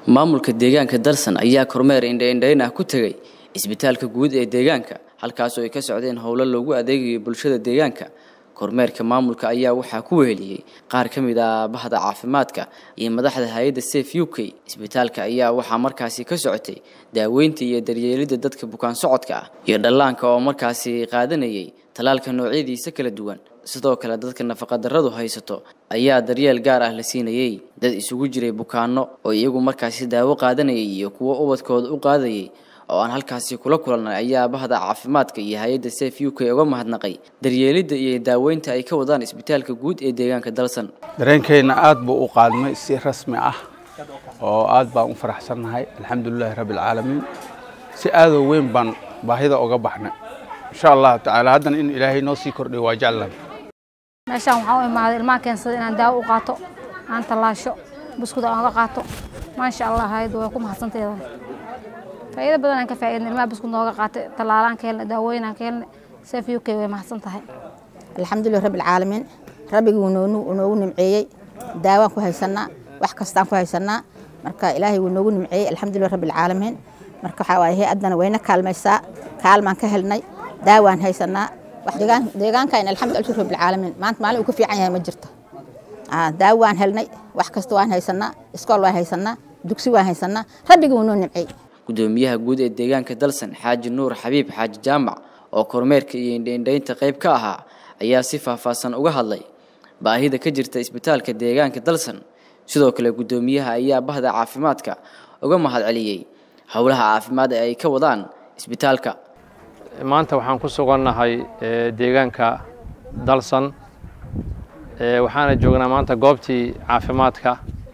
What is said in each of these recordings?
maamulka deegaanka dalsan ayaa kormeer indhaindhayn ah ku tegey isbitaalka guud ee deegaanka halkaasoo ay ka socdeen howlo loogu adeegayo bulshada deegaanka kormeerka maamulka ayaa waxaa ku weheliyey qaar ka mid ah bahda caafimaadka iyo madaxda hay-adda safe u k isbitaalka ayaa waxaa markaasi ka socotay daaweynta iyo daryeelidda dadka bukaan socodka ah iyo dhallaanka oo markaasi qaadanayay tallaalka noocyadiisa kala duwan sidoo kale dadka nafaqadarradu haysato ayaa daryeel gaar ah la siinayey dad isugu jiray bukaanno oo iyagu markaasi daawo qaadanayay iyo kuwo ubadkooda u qaadayay oo aan halkaasi kula kulannay ayaa bahda caafimaadka iyo hay-adda safe u k uga mahadnaqay daryeelidda iyo daaweynta ay ka wadaan isbitaalka guud ee deegaanka dalsan dareenkeenna aad buu u qaadmay si rasmi ah oo aad baan u faraxsannahay alxamdulilaahi rabbialcaalamiin si aadoo weyn baan baahida uga baxnay insha allahu tacaala haddana in ilaahay noo sii kordhiyo waa jeclan meeshaan waxaan u imaaday ilmaha keensada inaan daawo u qaato aan tallaasho buskud aan uga qaato maasha allah hayaddu way ku mahadsanteeda faa'iido badan aan ka faa'iidnay ilmaha buskud nooga qaatay tallaalaan ka helnay daawooyin aan ka helnay safe u k way mahadsan tahay alxamdulilah rabbi alcaalamiin rabbigii wuu noogu nimceeyey daawaan ku haysanaa wax kastaan ku haysanaa marka ilaahay wuu noogu nimceeyey alxamdulilah rabbi alcaalamiin marka waxaa waaye hay-addana wayna kaalmaysaa kaalmaan ka helnay daawaan haysanaa deegaankan alxamdu rabbi alcaalamiin maanta maalin uu ka fiican yahay ma jirto daawo waan helnay wax kasta waan haysanaa iskool waan haysanaa dugsi waan haysanaa rabbigii wuu noo nimceeyey gudoomiyaha guud ee deegaanka dalsan xaaji nuur xabiib xaaji jaamac oo kormeerka iyo indhaindhaynta qayb ka ahaa ayaa si faahfaahsan uga hadlay baahida ka jirta isbitaalka deegaanka dalsan sidoo kale gudoomiyaha ayaa bahda caafimaadka uga mahad celiyey howlaha caafimaad ee ay ka wadaan isbitaalka maanta waxaan ku sugannahay deegaanka dalsan waxaana joognaa maanta goobtii caafimaadka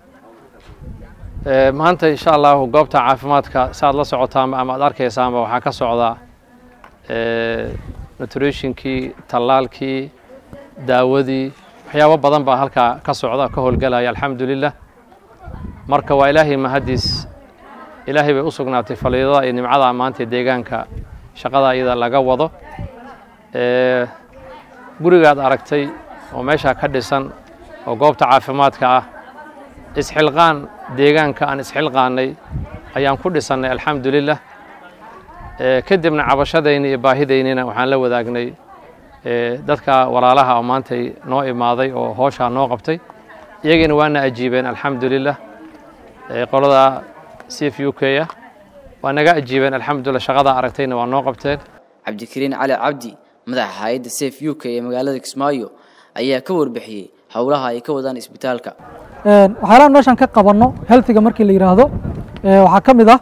maanta insha allahu goobta caafimaadka saaad la socotaanba ama aad arkaysaanba waxaa ka socda nutritionkii tallaalkii daawadii waxyaabo badan baa halkaa ka socda ka howlgalaya alxamdulilah marka waa ilaahay mahadiis ilaahay bay u sugnaatay faliidada iyo nimcada maanta deegaanka shaqada iyada laga wado gurigaad aragtay oo meeshaa ka dhisan oo goobta caafimaadka ah isxilqaan deegaanka aan isxilqaanay ayaan ku dhisannay alxamdulilah kadibna cabashadayni iyo baahidaynina waxaan la wadaagnay dadka walaalaha oo maantay noo imaaday oo hooshaa noo qabtay iyagiina waana ajiibeen alxamdulilah qolada cf u k ah waa naga ajiibeen alxamdulilah shaqadaa aragtayna waa noo qabteen cabdikariin cali cabdi madaxa hay-adda safe u k ee magaalada kismaayo ayaa ka warbixiyey howlaha ay ka wadaan isbitaalka waxyaalaan meeshaan ka qabanno healthiga markii la yidhaahdo waxaa ka mid ah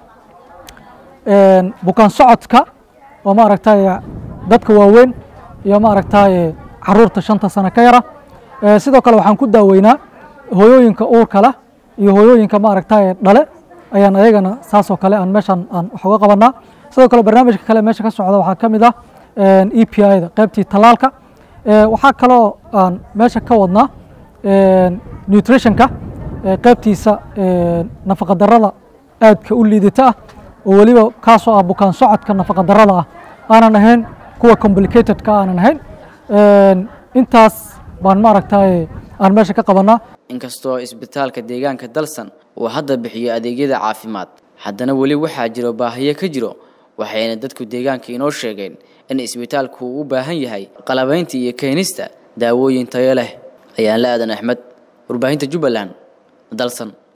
bukaan socodka oo maaragtay dadka waaweyn iyo maaragtay caruurta shanta sano ka yara sidoo kale waxaan ku daaweynaa hooyooyinka uurka leh iyo hooyooyinka maaragtay dhale ayaan ayagana saasoo kale aan meeshaan aan wax uga qabanaa sidoo kale barnaamijka kale meesha ka socda waxaa ka mid ah e p i da qaybtii tallaalka waxaa kaloo aan meesha ka wadnaa nutritionka qaybtiisa nafaqadarrada aadka u liidata ah oo weliba kaasoo ah bukaan socodka nafaqadarrada ah aanan ahayn kuwa complicatedka aanan ahayn intaas baan maaragtay aan meesha ka qabanaa inkastoo isbitaalka deegaanka dalsan uu hadda bixiyo adeegyada caafimaad haddana weli waxaa jiro baahiyo ka jiro waxayna dadku deegaanka inoo sheegeen in isbitaalku uu u baahan yahay qalabaynta iyo keenista daawooyin tayo leh ayaan la aadan axmed warbaahinta jubbaland dalsan